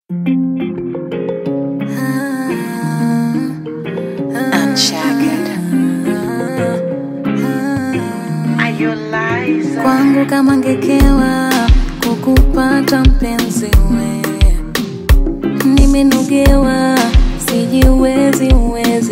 Kwangu kama ngekewa kukupata mpenzi we, nimenugewa sijiwezi uwezi,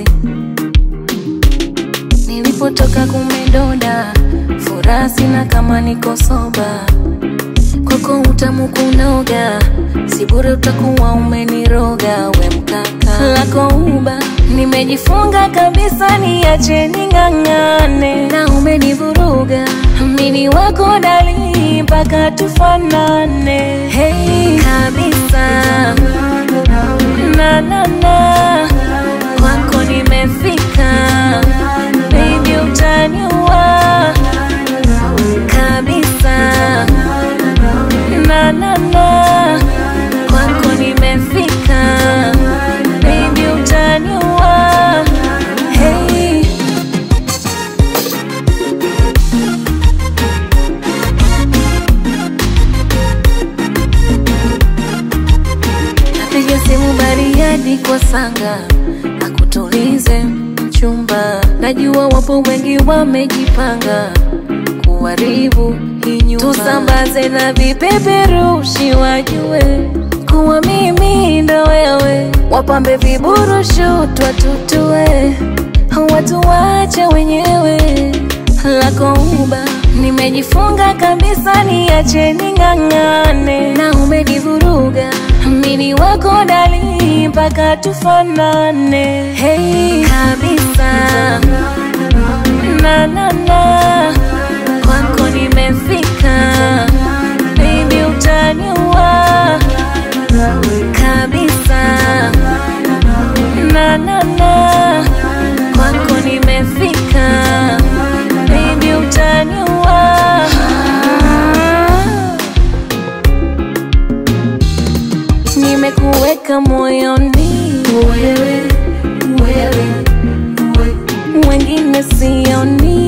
nilipotoka kumedoda, furaha sina kama niko soba, kwako utamu kunoga, si bure utakuwa umeniroga we mkaka lako uba, nimejifunga kabisa, niache ning'ang'ane, na umenivuruga mini wako dali mpaka tufanane, hey kabisa na na na kwako nimefika, baby utaniua kabisa na na na kwako nimefika, baby utaniua hey. Napiga simu Bariadi kwa Sanga akutulize mchumba, najua wapo wengi wamejipanga kuharibu hii nyumba, tusambaze na vipeperushi wajue kuwa mimi ndo wewe, wapambe viburushu twatutue, watu wache wenyewe lako uba, nimejifunga kabisa, niache ning'ang'ane, na umenivuruga mini wako dali mpaka tufanane, hey kabisa na na na kwako nimefika, baby utaniua kabisa na na na kwako nimefika, baby utaniua nimekuweka moyoni wewe, wewe, wewe. wengine sioni